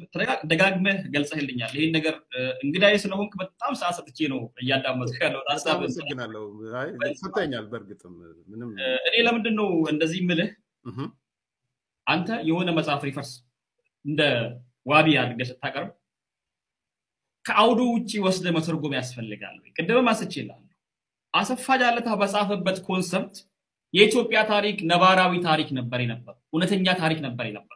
ደጋግመህ ገልጸህልኛል። ይህን ነገር እንግዳዬ ስለሆንክ በጣም ሰዓት ሰጥቼ ነው እያዳመጥኩ ያለው ሀሳብ። አመሰግናለሁ። ሰጥተኛል። በእርግጥም ምንም እኔ ለምንድን ነው እንደዚህ ምልህ፣ አንተ የሆነ መጽሐፍ ሪፈርስ እንደ ዋቢ አድርገህ ስታቀርብ ከአውዱ ውጭ ወስደ መተርጎም ያስፈልጋል። ቅድምም አንስቼልሃለሁ። አሰፋ ጃለታ በጻፈበት ኮንሰፕት የኢትዮጵያ ታሪክ ነባራዊ ታሪክ ነበር የነበረው፣ እውነተኛ ታሪክ ነበር የነበረው።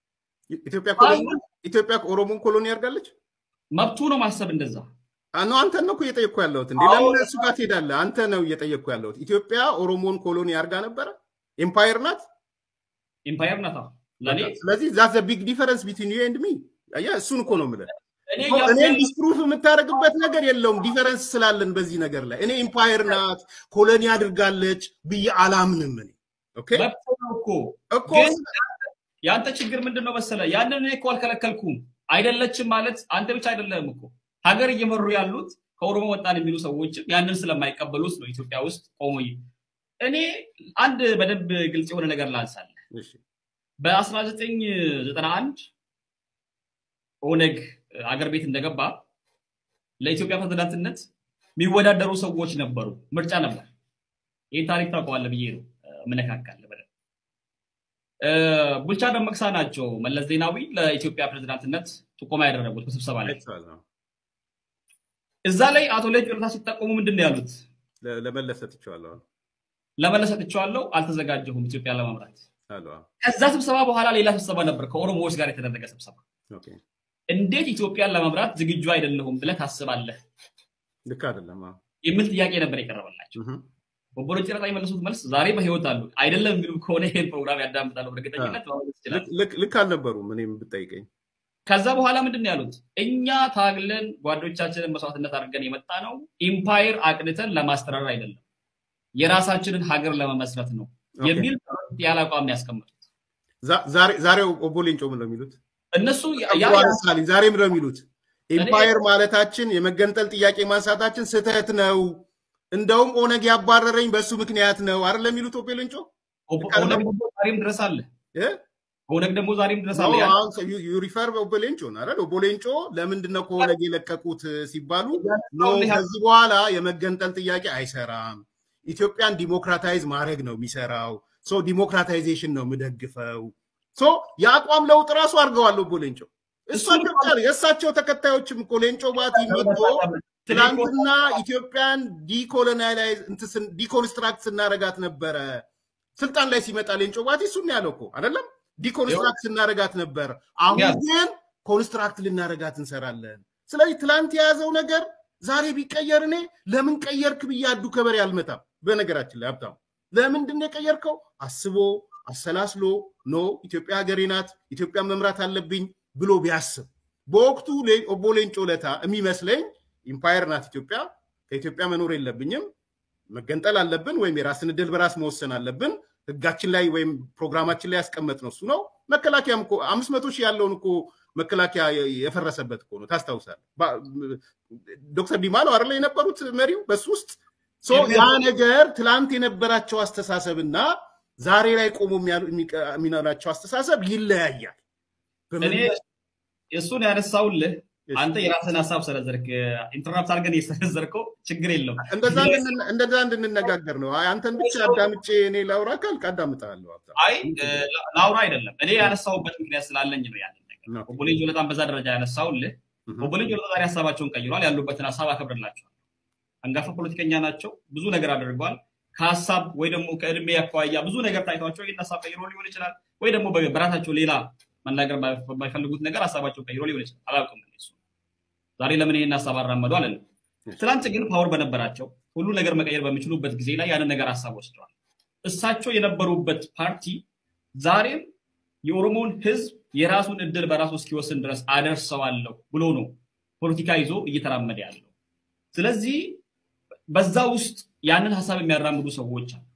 ኢትዮጵያ ኦሮሞን ኮሎኒ ያርጋለች። መብቱ ነው ማሰብ እንደዛ ነው። አንተን ነው እኮ እየጠየቅኩ ያለሁት። እንዴ ለምን እሱ ጋር ትሄዳለህ? አንተ ነው እየጠየቅኩ ያለሁት። ኢትዮጵያ ኦሮሞን ኮሎኒ ያርጋ ነበረ? ኤምፓየር ናት፣ ኤምፓየር ናት ለኔ። ስለዚህ ዛት ዘ ቢግ ዲፈረንስ ቢትዊን ዩ ኤንድ ሚ። አየህ፣ እሱን እኮ ነው የምልህ። እኔን ዲስፕሩፍ የምታደርግበት ነገር የለውም። ዲፈረንስ ስላለን በዚህ ነገር ላይ እኔ ኤምፓየር ናት ኮሎኒ አድርጋለች ብዬ አላምንም። እኔ ኦኬ እኮ እኮ የአንተ ችግር ምንድን ነው መሰለ? ያንን እኔ እኮ አልከለከልኩም። አይደለችም ማለት አንተ ብቻ አይደለም እኮ ሀገር እየመሩ ያሉት ከኦሮሞ ወጣን የሚሉ ሰዎች ያንን ስለማይቀበሉት ነው ኢትዮጵያ ውስጥ ቆሞ እኔ አንድ በደንብ ግልጽ የሆነ ነገር ላንሳለ በ1991 ኦነግ አገር ቤት እንደገባ ለኢትዮጵያ ፕሬዝዳንትነት የሚወዳደሩ ሰዎች ነበሩ። ምርጫ ነበር። ይህን ታሪክ ታውቀዋለህ ብዬ ነው ምነካካለ በደንብ ቡልቻ ደመቅሳ ናቸው መለስ ዜናዊ ለኢትዮጵያ ፕሬዝዳንትነት ጥቆማ ያደረጉት በስብሰባ ላይ። እዛ ላይ አቶ ሌንጮ ለታ ሲጠቆሙ ምንድን ነው ያሉት? ለመለስ ሰጥቼዋለሁ ለመለስ ሰጥቼዋለሁ፣ አልተዘጋጀሁም ኢትዮጵያ ለመምራት። ከዛ ስብሰባ በኋላ ሌላ ስብሰባ ነበር ከኦሮሞዎች ጋር የተደረገ ስብሰባ። እንዴት ኢትዮጵያን ለመምራት ዝግጁ አይደለሁም ብለህ ታስባለህ? ልክ አይደለም የሚል ጥያቄ ነበር የቀረበላቸው። ቦቦሎ ጭረጣ የመለሱት መልስ ዛሬ በህይወት አሉ አይደለም የሚሉ ከሆነ ይህን ፕሮግራም ያዳምጣሉ በእርግጠኝነት ይችላል። ልክ አልነበሩም እኔም ብጠይቀኝ። ከዛ በኋላ ምንድን ነው ያሉት? እኛ ታግለን ጓዶቻችንን መስዋዕትነት አድርገን የመጣ ነው ኢምፓየር አቅንተን ለማስተዳደር አይደለም የራሳችንን ሀገር ለመመስረት ነው የሚል ያለ አቋም ያስቀመጡት። ዛሬ ኦቦ ሌንጮ ምን ነው የሚሉት? እነሱ ዛሬ ምን ነው የሚሉት? ኢምፓየር ማለታችን የመገንጠል ጥያቄ ማንሳታችን ስህተት ነው እንደውም ኦነግ ያባረረኝ በእሱ ምክንያት ነው አይደል የሚሉት ኦፔ ሌንጮ። ዛሬም ድረስ አለ ኦነግ ደግሞ ዛሬም ድረስ አለ። ሪፈር ኦፔ ሌንጮ አይደል? ኦቦ ሌንጮ ለምንድን ነው ከኦነግ የለቀቁት ሲባሉ ኖ ከዚህ በኋላ የመገንጠል ጥያቄ አይሰራም፣ ኢትዮጵያን ዲሞክራታይዝ ማድረግ ነው የሚሰራው። ሶ ዲሞክራታይዜሽን ነው የምደግፈው። ሶ የአቋም ለውጥ ራሱ አድርገዋል ኦቦ ሌንጮ። እሳቸው ብቻ የእሳቸው ተከታዮችም እኮ ሌንጮ ባቲ መጥቶ ትናንትና ኢትዮጵያን ዲኮሎናይዝ ዲኮንስትራክት ስናረጋት ነበረ። ስልጣን ላይ ሲመጣ ሌንጮ ባቲ እሱን ያለው እኮ አይደለም። ዲኮንስትራክት ስናረጋት ነበር። አሁን ግን ኮንስትራክት ልናረጋት እንሰራለን። ስለዚህ ትላንት የያዘው ነገር ዛሬ ቢቀየር እኔ ለምን ቀየርክ ብዬ አዱ ከበሬ አልመታም። በነገራችን ላይ ሀብታሙ ለምንድን ነው የቀየርከው? አስቦ አሰላስሎ ኖ ኢትዮጵያ ሀገሬ ናት፣ ኢትዮጵያን መምራት አለብኝ ብሎ ቢያስብ በወቅቱ ኦቦ ሌንጮ ለታ የሚመስለኝ ኢምፓየር ናት ኢትዮጵያ፣ ከኢትዮጵያ መኖር የለብኝም፣ መገንጠል አለብን ወይም የራስን እድል በራስ መወሰን አለብን። ህጋችን ላይ ወይም ፕሮግራማችን ላይ ያስቀመጥ ነው እሱ ነው። መከላከያም እኮ አምስት መቶ ሺህ ያለውን እኮ መከላከያ የፈረሰበት እኮ ነው። ታስታውሳል። ዶክተር ዲማ ነው አይደለ የነበሩት መሪው በሱ ውስጥ ያ ነገር ትላንት የነበራቸው አስተሳሰብና ዛሬ ላይ ቆሞ የሚኖራቸው አስተሳሰብ ይለያያል። እሱን ያነሳውልህ አንተ የራስን ሀሳብ ሰነዘርክ። ኢንተርናፕት አድርገን የሰነዘርከው ችግር የለም። እንደዛ እንድንነጋገር ነው። አንተን ብቻ አዳምጬ እኔ ላውራ ካልክ አዳምጣለሁ። አይ ላውራ አይደለም እኔ ያነሳውበት ምክንያት ስላለኝ ነው ያለን ነገር። ኦቦሌ ጆለታን በዛ ደረጃ ያነሳውልህ። ኦቦሌ ጆለታ ዛሬ ሀሳባቸውን ቀይሯል። ያሉበትን ሀሳብ አከብርላቸዋል። አንጋፋ ፖለቲከኛ ናቸው። ብዙ ነገር አድርገዋል። ከሀሳብ ወይ ደግሞ ከእድሜ አኳያ ብዙ ነገር ታይቷቸው ይህን ሀሳብ ቀይሮ ሊሆን ይችላል። ወይ ደግሞ በራሳቸው ሌላ መናገር ባይፈልጉት ነገር ሀሳባቸው ቀይሮ ሊሆን ይችላል። አላውቅም እሱ ዛሬ ለምን ይህን ሀሳብ አራመዱ አለንም። ትናንት ግን ፓወር በነበራቸው ሁሉ ነገር መቀየር በሚችሉበት ጊዜ ላይ ያንን ነገር ሀሳብ ወስደዋል። እሳቸው የነበሩበት ፓርቲ ዛሬም የኦሮሞን ህዝብ የራሱን እድል በራሱ እስኪወስን ድረስ አደርሰዋለሁ ብሎ ነው ፖለቲካ ይዞ እየተራመደ ያለው። ስለዚህ በዛ ውስጥ ያንን ሀሳብ የሚያራምዱ ሰዎች አሉ።